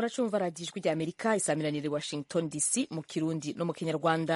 muracumva radiyo ijwi rya amerika isaamiranire washington dc mu kirundi no mu kinyarwanda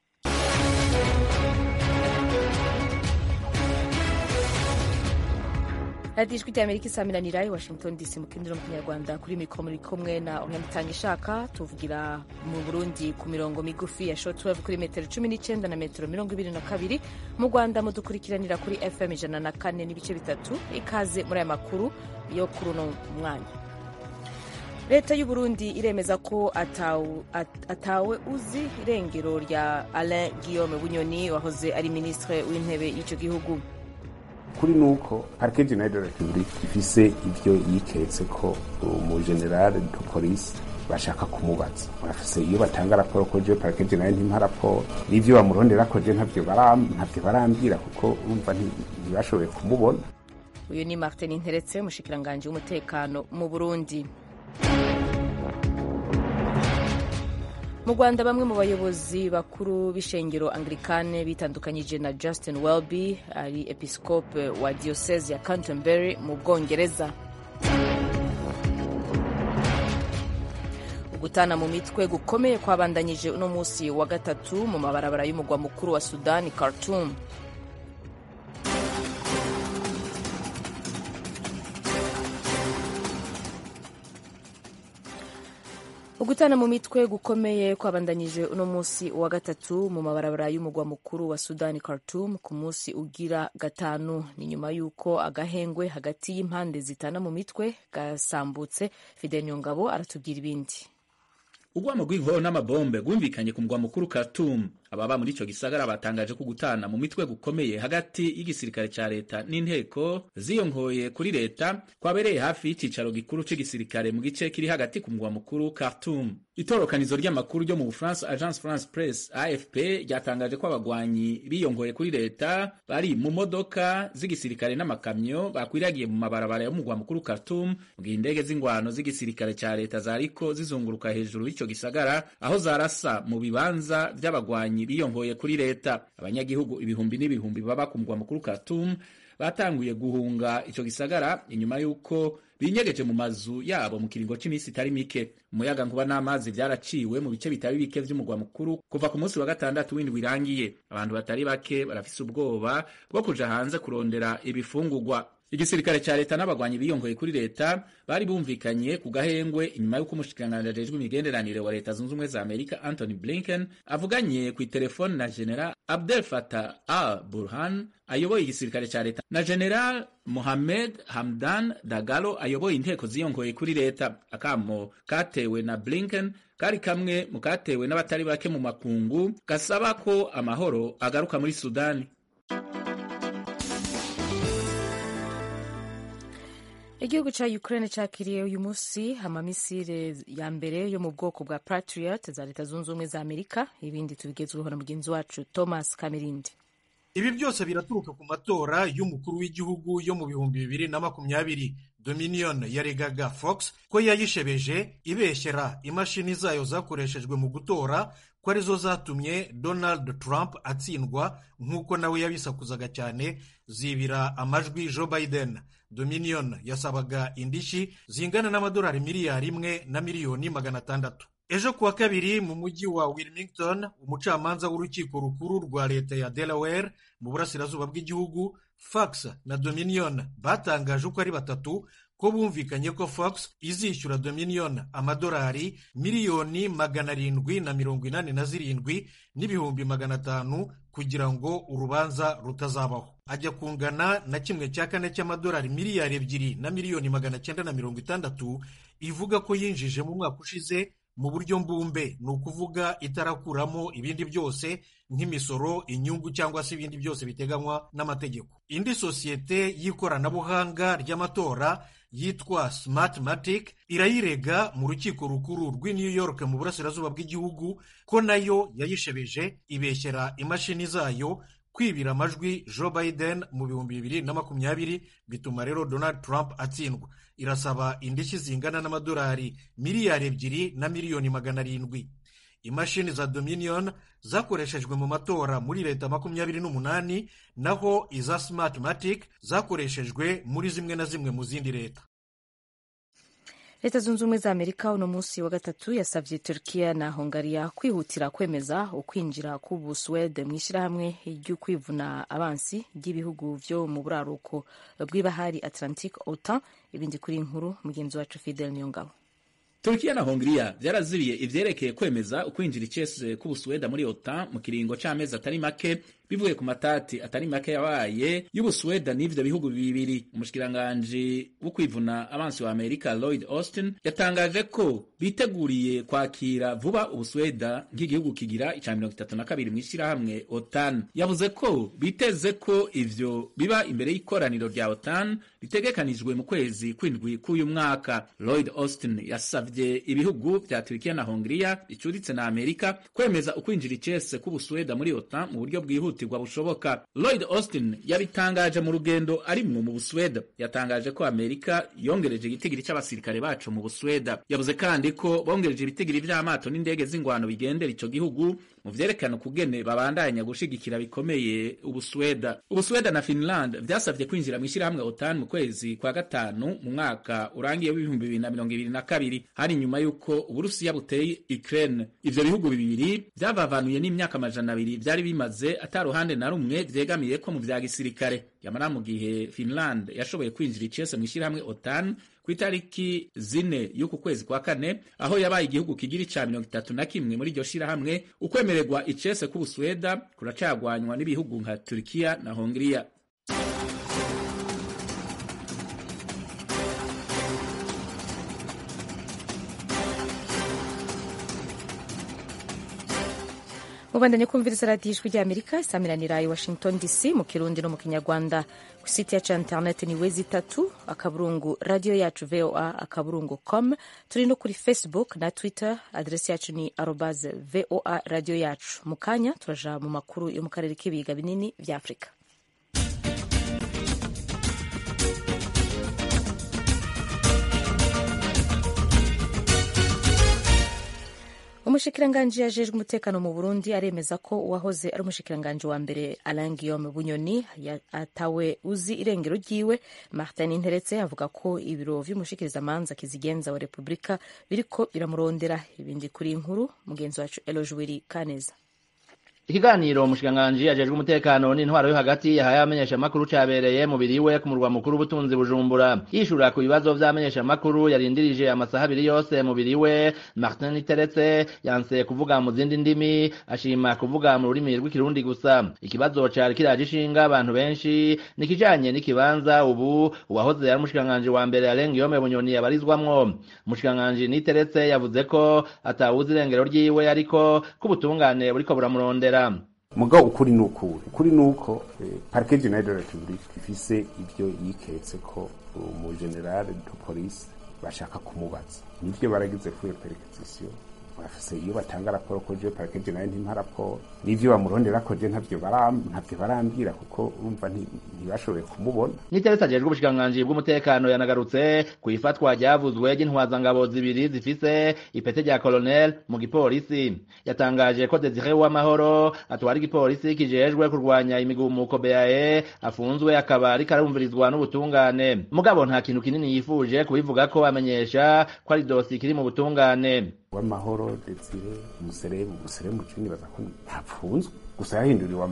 radiyo ijwi rya amerika isaamiranira i washington dc mu kirundi no mu kinyarwanda kuri mikoro muri kumwe na umwamutanga ishaka tuvugira mu burundi ku mirongo migufi ya shortwave kuri metero cumi n'icyenda na metero mirongo ibiri na kabiri mu rwanda mudukurikiranira kuri fm ijana na kane n'ibice bitatu ikaze muri aya makuru yo kuri uno mwanya leta y'u burundi iremeza ko atawe, atawe uzi irengero rya alain guillaume bunyoni wahoze ari minisitiri w'intebe y'icyo gihugu kuri nuko parike generale de la republique ifise ivyo yiketse ko umugenerale de police bashaka kumubaza bafise iyo batanga raporo ko je parike generale ntimpa raporo n'ivyo bamurondera ko je ntavyo barambwira kuko urumva ntibashoboye kumubona uyu ni martin nteretse umushikiranganji w'umutekano mu burundi mu rwanda bamwe mu bayobozi bakuru b'ishengero anglikane bitandukanyije na justin welby ari episcope wa diocese ya canterbury mu bwongereza gutana mu mitwe gukomeye kwabandanyije uno munsi wa gatatu mu mabarabara y'umugwa mukuru wa sudani khartoum ugutana mu mitwe gukomeye kwabandanyije uno munsi wa gatatu mu mabarabara y'umugwa mukuru wa sudani khartoum ku munsi ugira gatanu ni nyuma y'uko agahengwe hagati y'impande zitana mu mitwe gasambutse fidel nyongabo aratubwira ibindi urwamo rw'inkoho n'amabombe rwumvikanye ku mugwa mukuru Khartoum ababa muri ico gisagara batangaje ko gutana mu mitwe gukomeye hagati y'igisirikare ca leta n'inteko ziyonkoye kuri leta kwabereye hafi y'icicaro gikuru c'igisirikare mu gice kiri hagati ku mugwa mukuru Khartoum itorokanizo ry'amakuru ryo mu Bufaransa Agence France Presse AFP ryatangaje ko abagwanyi biyongoye kuri leta bari mu modoka z'igisirikare n'amakamyo bakwiragiye mu mabarabara yo mu mugwa mukuru Khartoum mu gihe indege z'ingwano z'igisirikare ca leta zariko zizunguruka hejuru y'ico gisagara aho zarasa mu bibanza vy'abagwanyi biyongoye kuri leta abanyagihugu ibihumbi n'ibihumbi baba ku mugwa mukuru Khartoum batanguye guhunga ico gisagara inyuma y'uko binyegeje mu mazu yabo mu kiringo c'imisi itari mike umuyaga nkuba n'amazi vyaraciwe mu bice bitari bike vy'umugwa mukuru kuva ku munsi wa gatandatu w'indwi irangiye abantu batari bake barafise ubwoba bwo kuja hanze kurondera ibifungurwa igisirikare ca leta n'abagwanyi biyongoye kuri leta bari bumvikanye ku gahengwe inyuma y'uko umushikiranganji ajejwe imigenderanire wa leta zunze ubumwe za amerika anthony blinken avuganye kw'iterefoni na general abdel fatah al burhan ayoboye igisirikare ca leta na general mohamed hamdan dagalo ayoboye inteko ziyongoye kuri leta akamo katewe na blinken kari kamwe mu katewe n'abatari bake mu makungu gasaba ko amahoro agaruka muri sudani igihugu ca ukraine cakiriye uyu munsi amamisire ya mbere yo mu bwoko bwa patriot za leta zunze ubumwe za amerika ibindi tubigezweho na mugenzi wacu thomas kamirindi ibi byose biraturuka ku matora y'umukuru w'igihugu yo mu bihumbi bibiri na makumyabiri dominion yaregaga fox ko yayishebeje ibeshyera imashini zayo zakoreshejwe mu gutora ko arizo zatumye donald trump atsindwa nk'uko nawe yabisakuzaga cyane zibira amajwi joe biden dominion yasabaga indishyi zingana n'amadolari miliyari imwe na miliyoni magana atandatu ejo kuwa kabiri mu mujyi wa wilmington umucamanza w'urukiko rukuru rwa leta ya delaware mu burasirazuba bw'igihugu fox na dominion batangaje uko ari batatu ko bumvikanye ko fox izishyura dominion amadolari miliyoni magana arindwi na mirongo inani na zirindwi n'ibihumbi magana atanu kugira ngo urubanza rutazabaho ajya kungana na kimwe cya kane cy'amadolari miliyari ebyiri na miliyoni magana cyenda na mirongo itandatu ivuga ko yinjije mu mwaka ushize mu buryo mbumbe ni ukuvuga itarakuramo ibindi byose nk'imisoro inyungu cyangwa se ibindi byose biteganywa n'amategeko indi sosiyete y'ikoranabuhanga ry'amatora yitwa smartmatic irayirega mu rukiko rukuru rw'i new york mu burasirazuba bw'igihugu ko nayo yayishebeje ibeshyera imashini zayo kwibira amajwi joe biden mu bihumbi bibiri na makumyabiri bituma rero donald trump atsindwa irasaba indishyi zingana n'amadolari miliyari ebyiri na miliyoni magana arindwi imashini za dominion zakoreshejwe mu matora muri leta makumyabiri n'umunani naho iza smartmatic zakoreshejwe muri zimwe na zimwe mu zindi leta leta zunze ubumwe za amerika uno munsi wa gatatu yasabye turkiya na hungariya kwihutira kwemeza ukwinjira k'ubusuwede mu ishyirahamwe ry'ukwivuna abansi ry'ibihugu vyo mu buraruko bw'ibahari atlantique otan ibindi kuri inkuru mugenzi wacu fidel niyongabo Turkiya na Hongria vyarazibiye ivyerekeye kwemeza ukwinjira icese k'Ubusuweda muri OTAN mu kiringo c'amezi atari make bivuye ku matati atari make yabaye y'Ubusuweda n'ivyo bihugu bibiri. Umushikiranganji wo kwivuna abansi wa Amerika Lloyd Austin yatangaje ko biteguriye kwakira vuba Ubusuweda nk'igihugu kigira ica mirongo itatu na kabiri mw'ishirahamwe OTAN. Yavuze ko biteze ko ivyo biba imbere y'ikoraniro rya OTAN ritegekanijwe mu kwezi kw'indwi k'uyu mwaka. Lloyd Austin yasavye ibihugu vya Turkiya na Hongria bicuritse na Amerika kwemeza ukwinjira icese k'Ubusuweda muri OTAN mu buryo bwihutirwa bushoboka. Lloyd Austin yabitangaje mu rugendo arimwo mu Busuweda. Yatangaje ko Amerika yongereje igitigiri c'abasirikare bacu mu Busuweda. Yavuze kandi ko bongereje ibitigiri vy'amato n'indege z'ingwano bigendera ico gihugu mu vyerekana ukugene babandanya gushigikira bikomeye Ubusuweda. Ubusuweda na Finland vyasavye kwinjira mw'ishirahamwe OTAN mu kwezi kwa gatanu mu mwaka urangiye w'ibihumbi bibiri na mirongo ibiri na kabiri hari nyuma y'uko Uburusiya buteye Ukraine. Ivyo bihugu bibiri vyavavanuye n'imyaka amajana abiri vyari bimaze ata ruhande na rumwe vyegamiye ko mu vya gisirikare. Yamara mu gihe Finland yashoboye kwinjira icese mw'ishirahamwe OTAN ku itariki zine y'uku kwezi kwa kane aho yabaye igihugu kigira ica mirongo itatu na kimwe muri iryo shirahamwe ukwemererwa icese k'Ubusuweda kuracagwanywa n'ibihugu nka Turkiya na Hongria. mubandanye kumviriza radiyo ijwi ry'amerika isamiranira i washington dc mu kirundi no mu kinyarwanda ku site yacu ya interineti ni wezi itatu akaburungu radiyo yacu voa akaburungu com turi no kuri facebook na twitter aderesi yacu ni arobaze voa radiyo yacu mu kanya turaja mu makuru yo mu karere k'ibiga binini vya afurika umushikiranganji yajejwe umutekano mu burundi aremeza ko uwahoze ari umushikiranganji wa mbere alain guillaume bunyoni atawe uzi irengero ryiwe martin interetse avuga ko ibiro vy'umushikirizamanza kizigenza wa repubulika biriko biramurondera ibindi kuri inkuru mugenzi wacu elojwiri kaneza ikiganiro umushikiranganji ajejwe umutekano n'intwaro yo hagati yahaye abamenyeshamakuru cabereye mu biriwe ku murwa mukuru w'ubutunzi bujumbura yishura ku bibazo vy'abamenyeshamakuru yarindirije amasaha abiri yose mu biriwe martin iteretse yanse kuvuga mu zindi ndimi ashima kuvuga mu rurimi rw'ikirundi gusa ikibazo cari kiraje ishinga abantu benshi ni kijanye n'ikibanza ubu uwahoze ari umushikiranganji wa mbere alain guillaume bunyoni yabarizwamwo umushikiranganji niteretse yavuze ko atawuzi irengero ryiwe ariko ko ubutungane buriko buramurondera mugabo ukuri ni ukuri ukuri ni uko parike generale de la republique ifise ibyo yiketse ko umugenerale de police bashaka kumubaza nivyo baragize kuri iyo perquisition bafise iyo batanga raporo ko je parike generale ntimpa raporo n'ivyo bamurondera ko je ntavyo ntavyo barambwira kuko urumva ntibashoboye kumubona niteretse ajejwe ubushikiranganji bw'umutekano yanagarutse ku ifatwa ryavuzwe ry'intwazangabo zibiri zifise ipete rya colonel mu gipolisi yatangaje ko Desire Uwamahoro atwara igipolisi kijejwe kurwanya imigumuko BAE afunzwe akaba ariko arumvirizwa n'ubutungane mugabo nta kintu kinini yifuje kubivuga ko amenyesha ko ari dosi kiri mu butungane Uwamahoro Desire umuserebu umuserebu cini baza ko ntapfunzwe gusa yahinduriwe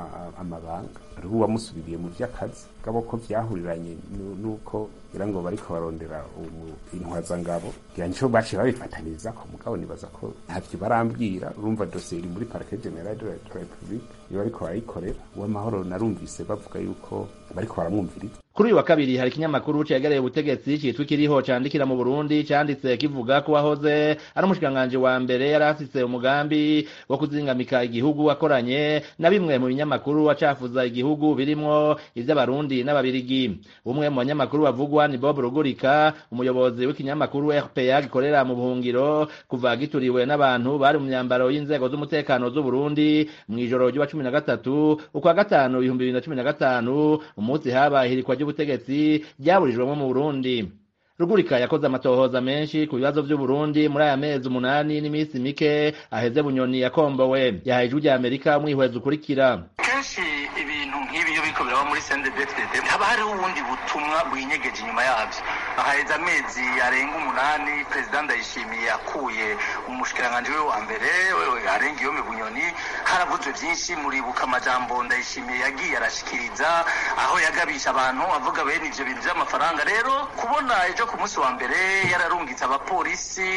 amabanga hariho uwamusubiriye mu vy'akazi gabo ko vyahuriranye nuko ngira ngo bariko barondera intwazangabo ngira nico baciye babifataniriza ko mugabo nibaza ko ntavyo barambwira urumva dosiye iri muri parike generale de la republique iyo bariko barayikorera uwamahoro narumvise bavuga yuko bariko baramwumviriza kuri uyu wa kabiri hari ikinyamakuru cegereye ubutegetsi citwa ikiriho candikira mu burundi canditse kivuga ko wahoze ari umushikiranganji wa mbere yari afise umugambi wo kuzingamika igihugu akoranye na bimwe mu binyamakuru acafuza igihugu birimwo ivy'abarundi n'ababirigi umwe mu banyamakuru bavugwa ni bob rugurika umuyobozi w'ikinyamakuru rpa gikorera mu buhungiro kuva gituriwe n'abantu bari mu myambaro y'inzego z'umutekano z'uburundi mw'ijoro ry'uwa cumi na gatatu ukwa gatanu ibihumbi bibiri na cumi na gatanu umunsi habaye ihirikwa ry'ubutegetsi ryaburijwemo mu burundi rugurika yakoze amatohoza menshi ku bibazo vy'uburundi muri aya mezi umunani n'iminsi mike aheze bunyoni yakombowe yahaye ijwi rya amerika umwihwezi ukurikira kenshi ibintu nk'ibi iyo biriko biraba muri sendebetede haba hariho ubundi butumwa bwinyegeje inyuma yabyo haheze amezi arenga umunani perezida ndayishimiye akuye umushikiranganji we wa mbere arenga iyo bunyoni haravuzwe byinshi muribuka amajambo ndayishimiye yagiye arashikiriza aho yagabisha abantu avuga bene ivyo bintu vy'amafaranga rero kubona ejo ku munsi wa mbere yararungitse abapolisi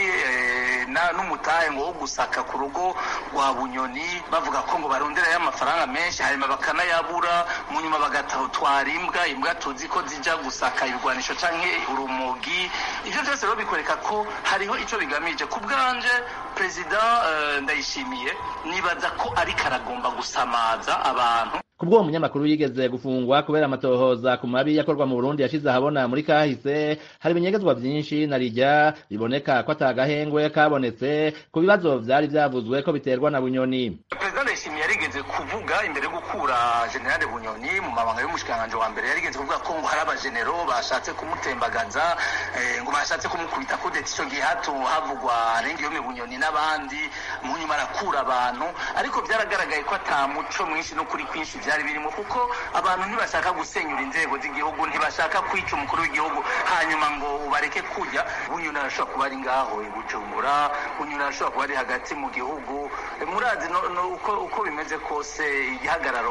n'umutahe ngo wo gusaka ku rugo rwa bunyoni bavuga ko ngo baronderayo amafaranga menshi hanyuma bakanayabura mu nyuma bagatwara imbwa imbwa tuzi ko zija gusaka ibigwanisho canke urumogi ivyo vyose rero bikwereka ko hariho ico bigamije ku bwanje perezida ndayishimiye nibaza ko ariko aragomba gusamaza abantu kubwo uwo munyamakuru yigeze gufungwa kubera amatohoza ku mabi yakorwa mu Burundi yashize ahabona muri kahise hari ibinyegezwa vyinshi na rijya biboneka ko atagahengwe kabonetse ku bibazo vyari vyavuzwe ko biterwa na bunyoni perezida ndayishimiye yarigeze kuvuga imbere yo gukura generale bunyoni mu mabanga y'umushikiranganji wa mbere yarigeze kuvuga ko ngo hari abajenero bashatse kumutembagaza ngo bashatse kumukubita kudeta ico gihe hato havugwa arengeyome bunyoni n'abandi mu nyuma arakura abantu ariko vyaragaragaye ko ata muco mwinshi no kuri kwinshi byari birimo kuko abantu ntibashaka gusenyura inzego z'igihugu ntibashaka kwica umukuru w'igihugu hanyuma ngo bareke kujya bunyoni arashobora kuba ari ngaho i bujumbura bunyoni arashobora kuba ari hagati mu gihugu murazi uko bimeze kose igihagararo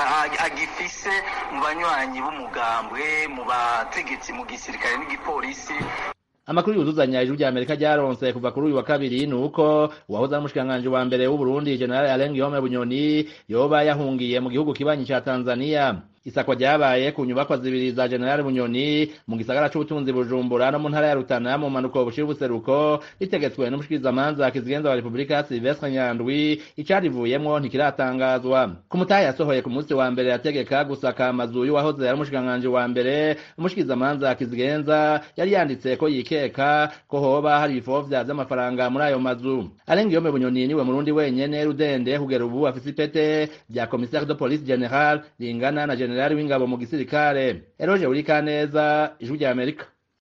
agifise mu banywanyi b'umugambwe mu bategetsi mu gisirikare n'igipolisi amakuru yuzuzanya ijuru rya amerika ryaronse kuva kuri uyu wa kabiri ni uko uwahoze ari umushikiranganji wa mbere w'uburundi general alain guillaume bunyoni yoba yahungiye mu gihugu kibanyi ca tanzania isakwa ryabaye ku nyubakwa zibiri za general bunyoni mu gisagara c'ubutunzi bujumbura no mu ntara ya rutana mu mpanuko bushira ubuseruko ritegetswe n'umushikirizamanza kizigenza wa repubulika silvestre nyandwi icarivuyemwo ntikiratangazwa ku mutahe yasohoye ku munsi wa mbere yategeka gusaka amazu y'uwahoze ari umushikiranganji wa mbere umushikirizamanza kizigenza yari yanditse ko yikeka ko hoba hari ibifovya vy'amafaranga muri ayo mazu arenga iyo bunyoni niwe murundi wenyene rudende kugera ubu afise ipete rya commissaire de police general ringana na general generali w'ingabo mu gisirikare eroje urikaneza ijwi rya amerika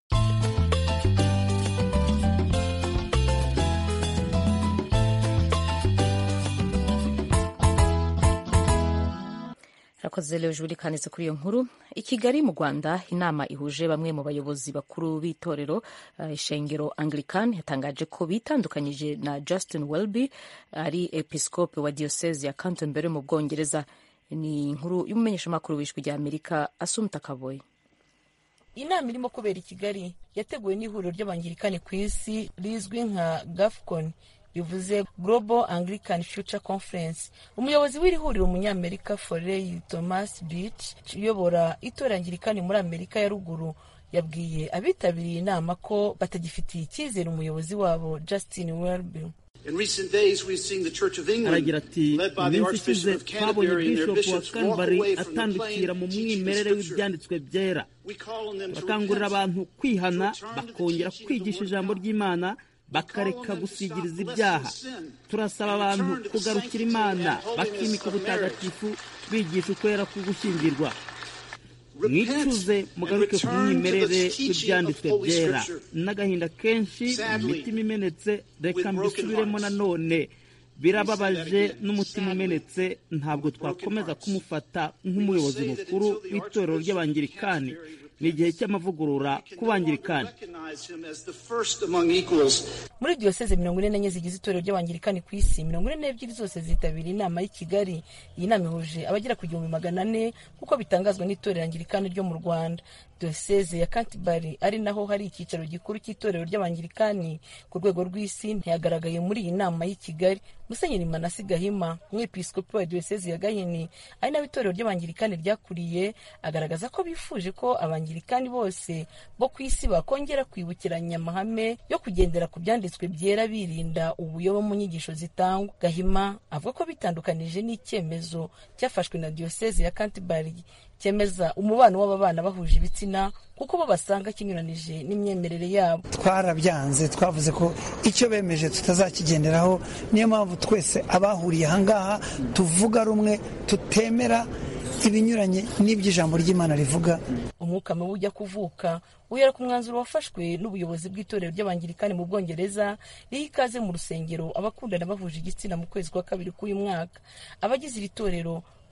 rakoze leo juri kanitse kuri iyo nkuru i kigali mu rwanda inama ihuje bamwe mu bayobozi bakuru b'itorero ishengero uh, anglican yatangaje ko bitandukanyije na justin welby ari episcope wa diocese ya canterbury mu bwongereza ni inkuru y'umumenyeshamakuru w'ijwi rya amerika asumta kaboyi inama irimo kubera i kigali yateguwe n'ihuriro ry'abangirikani ku isi rizwi nka gafcon bivuze global anglican future conference umuyobozi w'iri huriro umunyamerika forey thomas beach uyobora itora angirikani muri amerika ya ruguru yabwiye abitabiriye inama ko batagifitiye icyizere umuyobozi wabo justin welby aragira ati iminsi ishize twabonye bishop wa canbary atandukira mu mwimerere w'ibyanditswe byera turakangurira abantu kwihana bakongera kwigisha ijambo ry'imana bakareka gusigiriza ibyaha turasaba abantu kugarukira imana bakimika ubutagatifu bigisha ukwera k'ugushyingirwa mwicuze mugaruke ku mwimerere w'ibyanditswe byera n'agahinda kenshi imitima imenetse reka mbisubiremo nanone birababaje n'umutima umenetse ntabwo twakomeza kumufata nk'umuyobozi mukuru w'itorero ry'abangirikani ni igihe cy'amavugurura ku bangirikani muri diyoseze mirongo ine n'enye zigize itorero ry'abangirikani ku isi mirongo ine n'ebyiri zose zitabira inama y'i kigali iyi nama ihuje abagera ku gihumbi magana ane nk'uko bitangazwa n'itorero angirikani ryo mu rwanda diyoseze ya kantibari ari naho hari icyicaro gikuru cy'itorero ry'abangirikani ku rwego rw'isi ntiyagaragaye muri iyi nama y'i kigali musenyeri manasi gahima umwepiskopi wa diyoseze ya gahini ari naho itorero ry'abangirikani ryakuriye agaragaza ko bifuje ko abangirikani bose bo ku isi bakongera kwibukiranya amahame yo kugendera ku byanditswe byera birinda ubuyobe mu nyigisho zitangwa gahima avuga ko bitandukanije n'icyemezo cyafashwe na diyoseze ya kantibari cyemeza umubano w'ababana bahuje ibitsina kuko bo basanga kinyuranije n'imyemerere yabo twarabyanze twavuze ko icyo bemeje tutazakigenderaho niyo mpamvu twese abahuriye ahangaha tuvuga rumwe tutemera ibinyuranye n'iby'ijambo ry'imana rivuga umwuka mubi ujya kuvuka wihera ku mwanzuro wafashwe n'ubuyobozi bw'itorero ry'abangirikani mu bwongereza riha ikaze mu rusengero abakundana bahuje igitsina mu kwezi kwa kabiri k'uyu mwaka abagize iri torero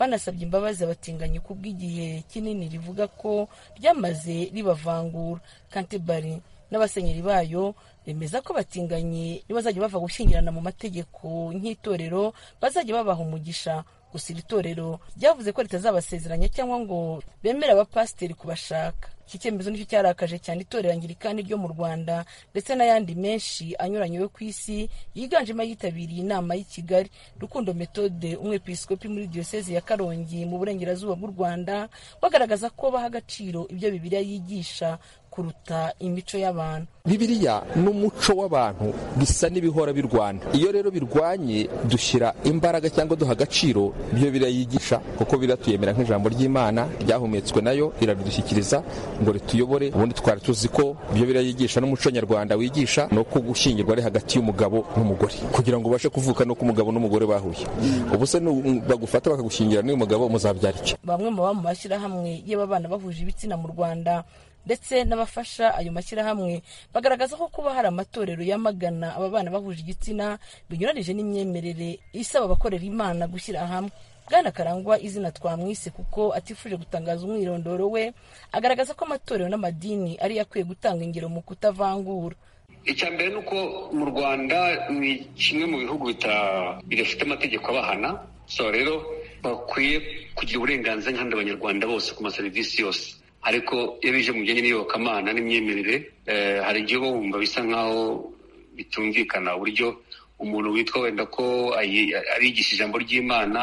banasabye imbabazi abatinganyi kubw'igihe kinini rivuga ko ryamaze ribavangura kantebari n'abasenyeri bayo bemeza ko abatinganyi nibazajya bava gushyingirana mu mategeko nk'itorero bazajya babaha umugisha gusa iri torero ryavuze ko ritazabasezeranya cyangwa ngo bemere abapasiteri kubashaka iki cyemezo nicyo cyarakaje cyane itorero angirikani ryo mu rwanda ndetse n'ayandi menshi anyuranye yo ku isi yiganjemo ayitabiriye inama y'i kigali rukundo metode umwepiskopi muri diyosezi ya karongi mu burengerazuba bw'u rwanda bagaragaza ko baha agaciro ibyo bibiliya yigisha kuruta imico y'abantu bibiliya n'umuco w'abantu bisa n'ibihora birwana iyo rero birwanye dushyira imbaraga cyangwa duha agaciro ibyo birayigisha kuko biratuyemera nk'ijambo ry'imana ryahumetswe nayo iraridushyikiriza ngo rituyobore ubundi twari tuzi ko ibyo birayigisha n'umuco nyarwanda wigisha ni uko gushyingirwa ari hagati y'umugabo n'umugore kugira ngo ubashe kuvuka nuko umugabo n'umugore bahuye ubu se bagufata bakagushyingira n'uyu mugabo muzabyara iki bamwe mu baba mu mashyirahamwe y'ababana bahuje ibitsina mu rwanda ndetse n'abafasha ayo mashyirahamwe bagaragaza ko kuba hari amatorero yamagana aba bana bahuje igitsina binyuranije n'imyemerere isaba abakorera imana gushyira hamwe bwana karangwa izina twamwise kuko atifuje gutangaza umwirondoro we agaragaza ko amatorero n'amadini ariyo akwiye gutanga ingero mu kutavangura icya mbere ni uko mu rwanda ni kimwe mu bihugu bidafite amategeko abahana so rero bakwiye kugira uburenganzira nk'abandi banyarwanda bose ku maserivisi yose ariko iyo bije mu bijyanye n'iyobokamana n'imyemerere hari igihe uba wumva bisa nk'aho bitumvikana uburyo umuntu witwa wenda ko arigisha ijambo ry'imana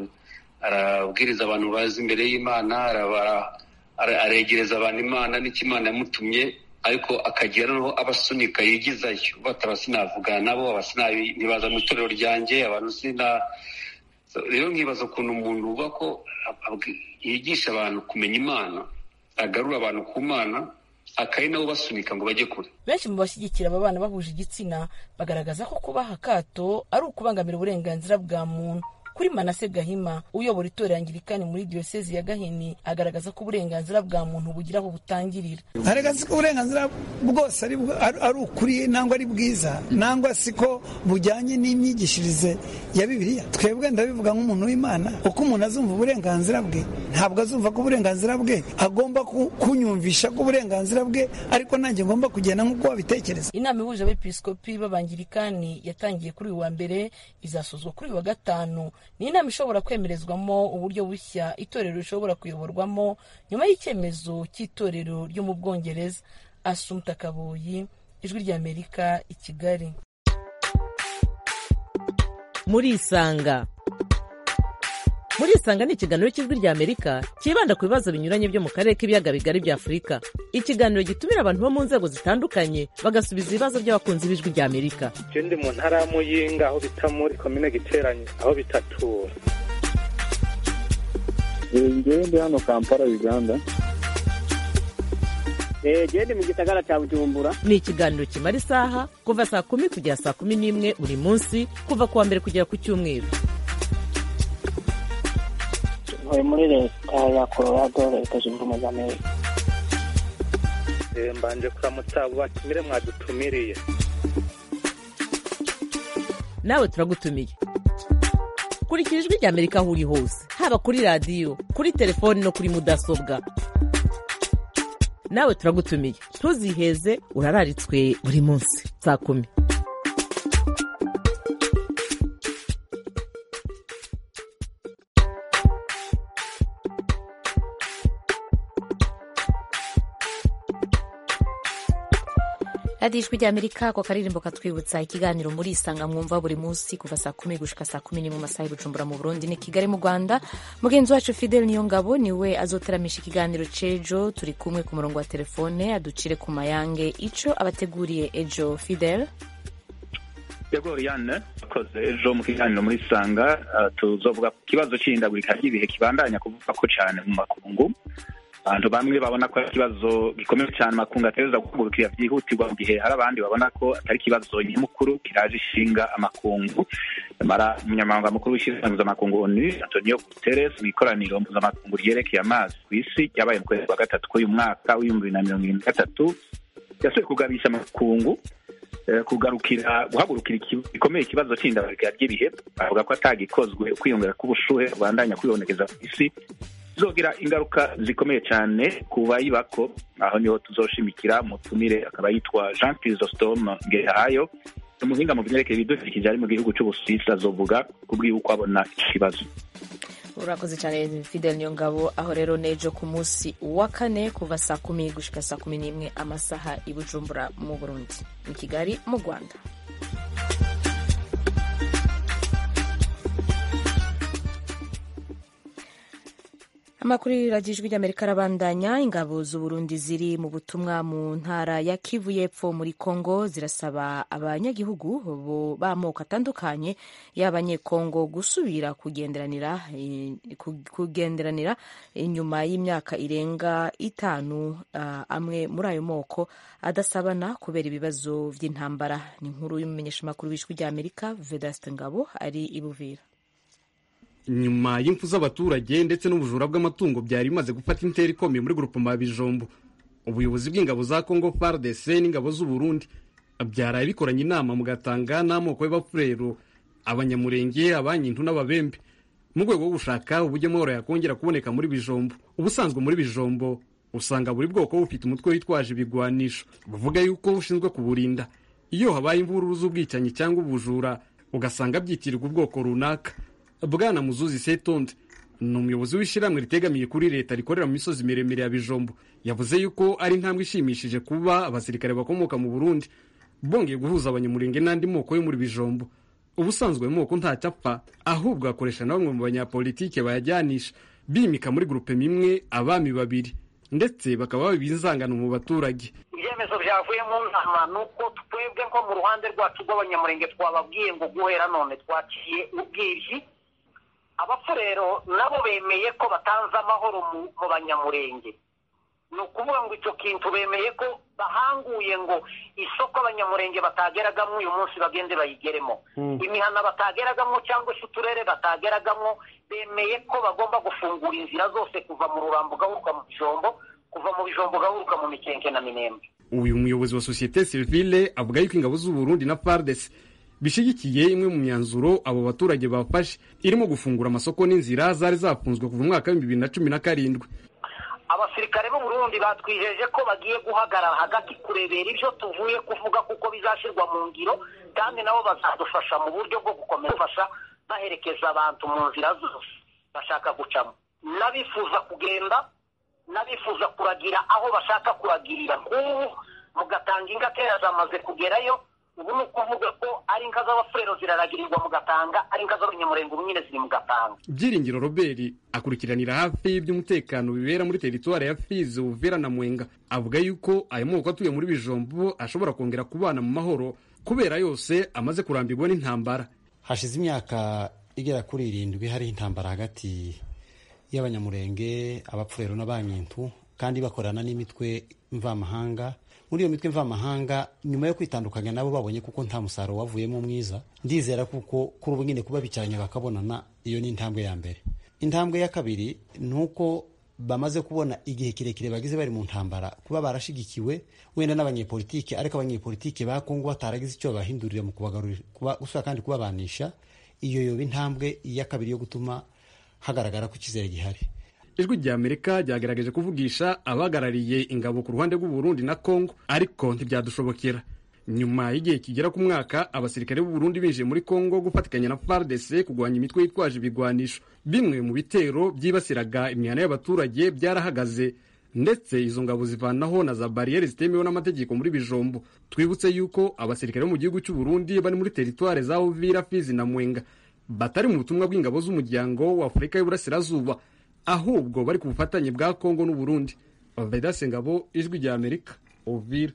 arabwiriza abantu bazi imbere y'imana aregereza abantu imana n'icyo imana yamutumye ariko akagira noneho abasunika yigizayo bataba sinavugana nabo ntibaza mu itorero ryanjye abantu sina rero nkibaza ukuntu umuntu uba ko yigisha abantu kumenya imana agarura abantu ku mana akari nabo basunika ngo bajye kure benshi mu bashyigikira aba bana bahuje igitsina bagaragaza ko kubaha akato ari ukubangamira uburenganzira bwa muntu kuri manase gahima uyobora itorero angirikani muri diyosezi ya gahini agaragaza ko uburenganzira bwa muntu bugira aho butangirira agaragaza ko uburenganzira bwose ari ukuri nangwa ari bwiza nangwa si ko bujyanye n'imyigishirize ya bibiliya twebwe ndabivuga nk'umuntu w'imana uko umuntu azumva uburenganzira bwe ntabwo azumva ko uburenganzira bwe agomba kunyumvisha ko uburenganzira bwe ariko nanjye ngomba kugenda nk'uko wabitekereza inama ihuje abepiskopi b'abangirikani yatangiye kuri uyu wa mbere izasozwa kuri uyu wa gatanu ni inama ishobora kwemerezwamo uburyo bushya itorero rishobora kuyoborwamo nyuma y'icyemezo cy'itorero ryo mu bwongereza asumta kabuyi ijwi ry'amerika i kigali muri isanga muri isanga ni ikiganiro cy'ijwi ry'amerika cyibanda ku bibazo binyuranye byo mu karere k'ibiyaga bigari bya afurika ikiganiro gitumira abantu bo mu nzego zitandukanye bagasubiza ibibazo by'abakunzi b'ijwi ry'amerika je ndi mu ntara ya muyinga aho bita muri komine giteranye aho bitatura ngewe ndi hano kampala uganda gende mu gisagara cya bujumbura ni ikiganiro kimara isaha kuva saa kumi kugera saa kumi n'imwe buri munsi kuva ku wa mbere kugera ku cyumweru ntuye muri leta ya colorado leta zunze ubumwe za amerika mbanje kuramutsa abo batumire mwadutumiriye nawe turagutumiye kurikira ijwi ry'amerika aho uri hose haba kuri radiyo kuri telefoni no kuri mudasobwa nawe turagutumiye ntuziheze urararitswe buri munsi saa kumi radiyo ijwi ry'amerika ako karirimbo katwibutsa ikiganiro muri isanga mwumva buri munsi kuva saa kumi gushika saa kumi n'imwe mu masaha y'ubujumbura mu burundi ni kigali mu rwanda mugenzi wacu fidel niyo ngabo niwe azoteramisha ikiganiro c'ejo turi kumwe ku murongo wa telefone aducire ku mayange ico abateguriye ejo fidel yego Oriane akoze ejo mu kiganiro muri sanga tuzovuga ku kibazo c'ihindagurika ry'ibihe kibandanya kuvuga ko cane mu makungu abantu bamwe babona ko ari ikibazo gikomeye cyane makungu ategereza guhagurukira byihutirwa mu gihe hari abandi babona ko atari ikibazo nyamukuru kiraje ishinga amakungu nyamara umunyamabanga mukuru w'ishyirahamwe mpuzamakungu onu antonio guterres mu ikoraniro mpuzamakungu ryerekeye amazi ku isi ryabaye mu kwezi kwa gatatu k'uyu mwaka w'ibihumbi bibiri na mirongo irindwi na gatatu yasuye kugabisha amakungu kugarukira guhagurukira gikomeye ikibazo cy'indabagirika ry'ibihe bavuga ko atagikozwe ukwiyongera k'ubushuhe rubandanya kwibonekeza ku isi zogira ingaruka zikomeye cyane ku bayibako aho niho tuzoshimikira mutumire akaba yitwa jean chrysostome ngehayo umuhinga mu byerekeye ibidukikije ari mu gihugu cy'ubusuwisi azovuga kubwiwe uko abona ikibazo urakoze cyane fidel nyongabo aho rero nejo ku munsi wa kane kuva saa kumi gushika saa kumi n'imwe amasaha i bujumbura mu burundi mu kigali mu rwanda amakuru y'iradiyo ijwi ry'amerika arabandanya ingabo z'uburundi ziri mu butumwa mu ntara ya kivu y'epfo muri congo zirasaba abanyagihugu b'amoko atandukanye y'abanyekongo gusubira kugenderanira kugenderanira inyuma y'imyaka irenga itanu uh, amwe muri ayo moko adasabana kubera ibibazo by'intambara ni inkuru y'umumenyeshamakuru w'ijwi ry'amerika vedaste ngabo ari i buvira nyuma y'imfu z'abaturage ndetse n'ubujura bw'amatungo byari bimaze gufata intera ikomeye muri grupoma ya bijombo ubuyobozi bw'ingabo za congo fardc n'ingabo z'uburundi byaraye bikoranye inama mugatanga n'amoko y'abafurero abanyamurenge abanyintu n'ababembe mu rwego rwo gushaka uburyo amahoro yakongera kuboneka muri bijombo ubusanzwe muri bijombo usanga buri bwoko bufite umutwe witwaje ibigwanisho buvuga yuko bushinzwe kuburinda iyo habaye imvururu z'ubwicanyi cyangwa ubujura ugasanga byitirirwa ubwoko runaka bwana muzuzi setonde ni umuyobozi w'ishyirahamwe ritegamiye kuri leta rikorera mu misozi miremire ya bijombo yavuze yuko ari intambwe ishimishije kuba abasirikare bakomoka mu burundi bongeye guhuza abanyamurenge n'andi moko yo muri bijombo ubusanzwe ayo moko ntacyo apfa ahubwo akoresha na bamwe mu banyapolitike bayajyanisha bimika muri gurupe imwe abami babiri ndetse bakaba baba inzangano mu baturage ibyemezo byavuye mu nama ni uko twebwe nko mu ruhande rwacu rw'abanyamurenge twababwiye ngo guhera none twaciye ubwiryi abafurero nabo bemeye ko batanze amahoro mu banyamurenge ni ukuvuga ngo icyo kintu bemeye ko bahanguye ngo isoko abanyamurenge batageragamo uyu munsi bagende bayigeremo imihana batageragamo cyangwa se uturere batageragamo bemeye ko bagomba gufungura inzira zose kuva mu rurambo ugahuruka mu bijombo kuva mu bijombo ugahuruka mu mikenke na minembe uyu muyobozi wa sosiyete sivile avuga yuko ingabo z'uburundi na fardes bishyigikiye imwe mu myanzuro abo baturage bafashe irimo gufungura amasoko n'inzira zari zafunzwe kuva mu mwaka w'ibihumbi bibiri na cumi na karindwi abasirikare b'uburundi batwijeje ko bagiye guhagarara hagati kurebera ibyo tuvuye kuvuga kuko bizashyirwa mu ngiro kandi nabo bazadufasha mu buryo bwo gukomeza gufasha baherekeza abantu mu nzira zose bashaka gucamo n'abifuza kugenda n'abifuza kuragira aho bashaka kuragirira nk'ubu mugatanga inka kera zamaze kugerayo ubu ni ukuvuga ko ari inka z'abafurero ziraragirirwa mu gatanga ari inka z'abanyamurenge ubu nyine ziri mu gatanga byiringiro robert akurikiranira hafi iby'umutekano bibera muri teritwari ya fizi uvera na mwenga avuga yuko ayo moko atuye muri bijombo ashobora kongera kubana mu mahoro kubera yose amaze kurambirwa n'intambara hashize imyaka igera kuri irindwi hari intambara hagati y'abanyamurenge abapfurero n'abanyintu kandi bakorana n'imitwe mvamahanga muri iyo mitwe mvamahanga nyuma yo kwitandukanya nabo babonye kuko nta musaruro wavuyemo mwiza ndizera kuko kuri ubu nyine kuba bicaranye bakabonana iyo ni intambwe ya mbere intambwe ya kabiri ni uko bamaze kubona igihe kirekire bagize bari mu ntambara kuba barashigikiwe wenda n'abanyepolitike ariko abanyepolitike ba kongo bataragize icyo babahindurira mu kubagarurira gusura kandi kubabanisha iyo yoba intambwe ya kabiri yo gutuma hagaragara ko icyizere gihari ijwi rya amerika ryagerageje kuvugisha abahagarariye ingabo ku ruhande rw'uburundi na congo ariko ntibyadushobokera nyuma y'igihe kigera ku mwaka abasirikare b'uburundi binjiye muri congo gufatikanya na fardc kurwanya imitwe yitwaje ibigwanisho bimwe mu bitero byibasiraga imihana y'abaturage byarahagaze ndetse izo ngabo zivanaho na za bariyeri zitemewe n'amategeko muri bijombo twibutse yuko abasirikare bo mu gihugu cy'uburundi bari muri teritware za uvira fizi na mwenga batari mu butumwa bw'ingabo z'umuryango wa afurika y'uburasirazuba ahubwo bari ku bufatanye bwa kongo n'uburundi vedase ngabo ijwi rya amerika uvira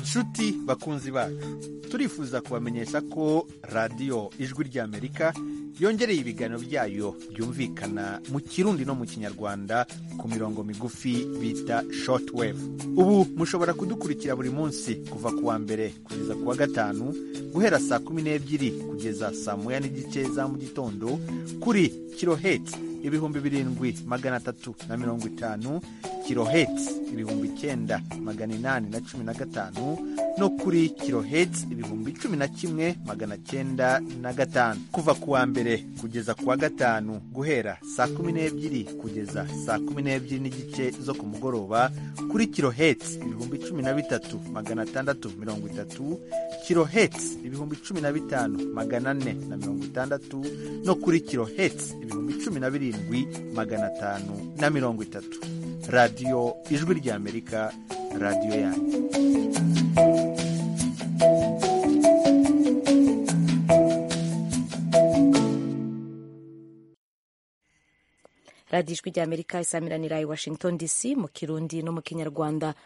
nshuti bakunzi bacu turifuza kubamenyesha ko radiyo ijwi ry'amerika yongereye ibiganiro byayo byumvikana mu kirundi no mu kinyarwanda ku mirongo migufi bita shortwave ubu mushobora kudukurikira buri munsi kuva ku wa mbere kugeza ku wa gatanu guhera saa kumi n'ebyiri kugeza saa moya n'igice za mu gitondo kuri kiloheti ibihumbi birindwi magana atatu na mirongo itanu kiloheti ibihumbi icyenda magana inani na cumi na gatanu no kuri kiloheti ibihumbi cumi na kimwe magana cyenda na gatanu kuva ku wa mbere kugeza ku wa gatanu guhera saa kumi n'ebyiri kugeza saa kumi n'ebyiri n'igice zo ku mugoroba kuri kiloheti ibihumbi cumi na bitatu magana atandatu mirongo itatu kiloheti ibihumbi cumi na bitanu magana ane na mirongo itandatu no kuri kiloheti ibihumbi cumi na birindwi magana atanu na mirongo itatu radiyo ijwi ry'amerika radiyo yanyu radiyo ijwi ry'amerika isamiranira i washington dc mu kirundi no mu kinyarwanda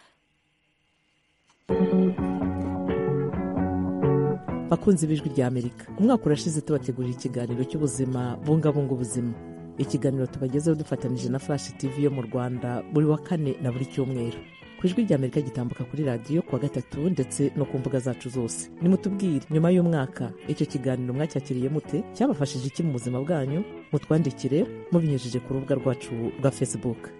bakunzi b'ijwi ry'amerika umwaka urashize tubategurira ikiganiro cy'ubuzima bungabunga ubuzima ikiganiro tubagezeho dufatanyije na flash tv yo mu rwanda buri wa kane na buri cyumweru ku ijwi ry'amerika gitambuka kuri radiyo kuwa gatatu ndetse no ku mbuga zacu zose nimutubwire nyuma y'umwaka icyo kiganiro mwacyakiriye mute cyabafashije iki mu buzima bwanyu mutwandikire mubinyujije ku rubuga rwacu rwa facebook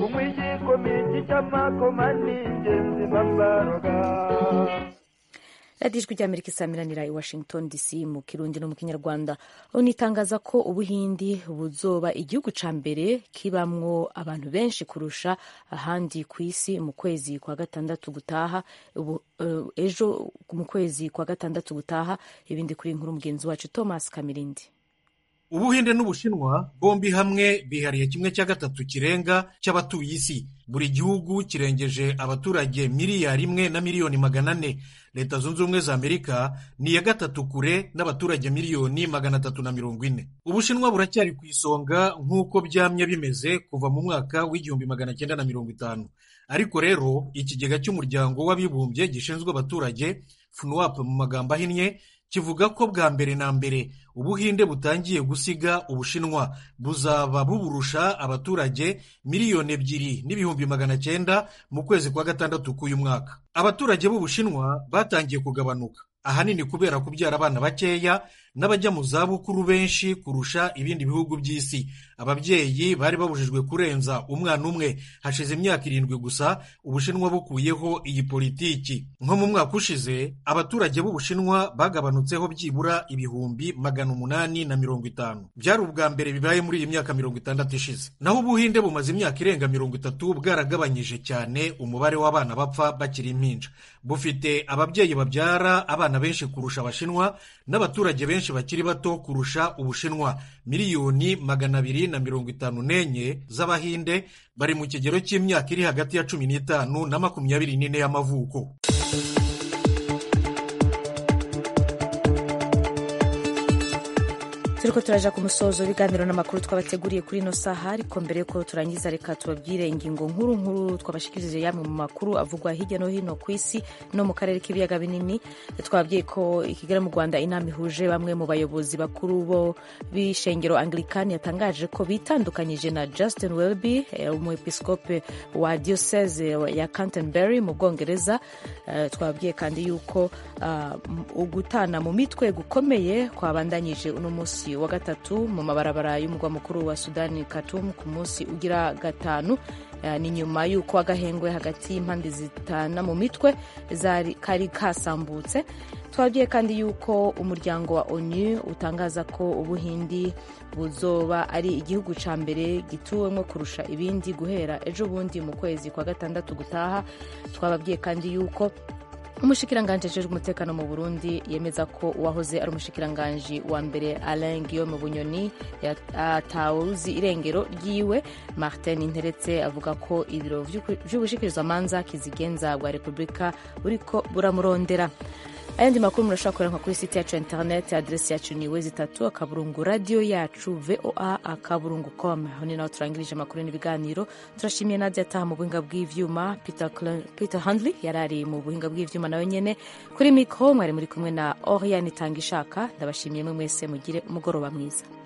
radiyo ijwi ry'amerika isamiranira i washington dc mu kirundi no mu kinyarwanda unitangaza ko ubuhindi buzoba igihugu ca mbere kibamwo abantu benshi kurusha ahandi ku isi mu kwezi kwa gatandatu gutaha ubu, uh, ejo mu kwezi kwa gatandatu gutaha ibindi kuri inkuru mugenzi wacu thomas kamirindi ubuhinde n'ubushinwa bombi hamwe bihariye kimwe cya gatatu kirenga cy'abatuye isi buri gihugu kirengeje abaturage miliyari imwe na miliyoni magana ane leta zunze ubumwe za amerika ni iya gatatu kure n'abaturage miliyoni magana atatu na mirongo ine ubushinwa buracyari ku isonga nk'uko byamye bimeze kuva mu mwaka w'igihumbi magana cyenda na mirongo itanu ariko rero ikigega cy'umuryango w'abibumbye gishinzwe abaturage fnuwap mu magambo ahinnye kivuga ko bwa mbere na mbere ubuhinde butangiye gusiga ubushinwa buzaba buburusha abaturage miliyoni ebyiri n'ibihumbi magana cyenda mu kwezi kwa gatandatu k'uyu mwaka abaturage b'ubushinwa batangiye kugabanuka ahanini kubera kubyara abana bakeya n'abajya mu zabukuru benshi kurusha ibindi bihugu by'isi ababyeyi bari babujijwe kurenza umwana umwe hashize imyaka irindwi gusa ubushinwa bukuyeho iyi politiki nko mu mwaka ushize abaturage b'ubushinwa bagabanutseho byibura ibihumbi magana umunani na mirongo itanu byari ubwa mbere bibaye muri iyi myaka mirongo itandatu ishize naho ubuhinde bumaze imyaka irenga mirongo itatu bwaragabanyije cyane umubare w'abana bapfa bakiri impinja bufite ababyeyi babyara abana benshi kurusha abashinwa n'abaturage benshi bakiri bato kurusha ubushinwa miliyoni magana abiri na mirongo itanu n'enye z'abahinde bari mu kigero cy'imyaka iri hagati ya cumi n'itanu na makumyabiri n'ine y'amavuko turiko turaja ku musozo w'ibiganiro n'amakuru twabateguriye kuri ino saha ariko mbere yuko turangiza reka tubabwire ingingo nkuru nkuru twabashikirije yamwe mu makuru avugwa hirya no hino ku isi no mu karere k'ibiyaga binini twababwiye ko i kigali mu rwanda inama ihuje bamwe mu bayobozi bakuru bo b'ishengero anglikani yatangaje ko bitandukanyije na justin welby umwepiskope wa diocese ya canterbury mu bwongereza twababwiye kandi yuko ugutana mu mitwe gukomeye kwabandanyije uno munsi wa gatatu mu mabarabara y'umurwa mukuru wa sudani Khartoum ku munsi ugira gatanu ni nyuma y'uko agahengwe hagati y'impande zitana mu mitwe kari kasambutse twabwiye kandi yuko umuryango wa onu utangaza ko ubuhindi buzoba ari igihugu cya mbere gituwemo kurusha ibindi guhera ejo bundi mu kwezi kwa gatandatu gutaha twababwiye kandi yuko umushikiranganji ajejwe umutekano mu burundi yemeza ko uwahoze ari umushikiranganji wa mbere alain guillaume bunyoni atawuzi irengero ryiwe martin interetse avuga ko ibiro vy'ubushikirizamanza kizigenza bwa repubulika buriko buramurondera ayandi makuru murashobora kuranka kuri site yacu ya internet adresi yacu ni wezi itatu akaburungu radiyo yacu voa akaburungu com aho ni naho turangirije amakuru n'ibiganiro turashimiye nadia ataha mu buhinga bw'ivyuma peter, peter handley yari ari mu buhinga bw'ivyuma nawe nyene kuri mikro mwari muri kumwe na oriane itanga ishaka ndabashimiye mwe mwese mugire umugoroba mwiza